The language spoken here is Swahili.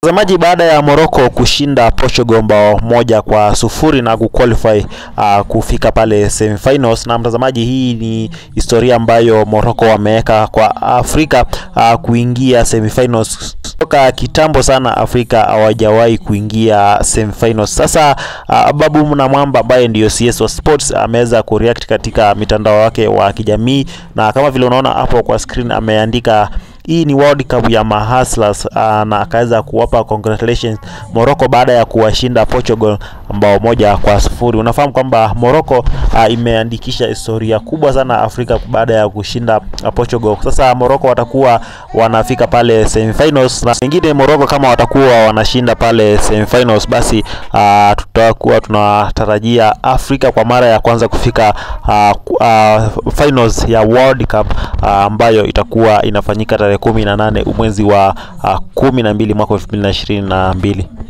Mtazamaji, baada ya Morocco kushinda Portugal bao moja kwa sufuri na kuqualify uh, kufika pale semifinals, na mtazamaji, hii ni historia ambayo Morocco wameweka kwa Afrika uh, kuingia semifinals. Toka kitambo sana Afrika hawajawahi kuingia semifinals. Sasa uh, Babu Mnamwamba ambaye ndiyo CS wa Sports ameweza kureact katika mitandao wake wa kijamii, na kama vile unaona hapo kwa screen ameandika hii ni World Cup ya mahustlers uh, na akaweza kuwapa congratulations Morocco baada ya kuwashinda Portugal ambao moja kwa sufuri. Unafahamu kwamba Morocco uh, imeandikisha historia kubwa sana Afrika baada ya kushinda uh, Portugal. Sasa Morocco watakuwa wanafika pale semifinals, na pengine Morocco kama watakuwa wanashinda pale semifinals, basi uh, tutakuwa tunatarajia Afrika kwa mara ya kwanza kufika uh, uh, finals ya World Cup uh, ambayo itakuwa inafanyika tarehe kumi na nane mwezi wa uh, kumi na mbili mwaka elfu mbili na ishirini na mbili.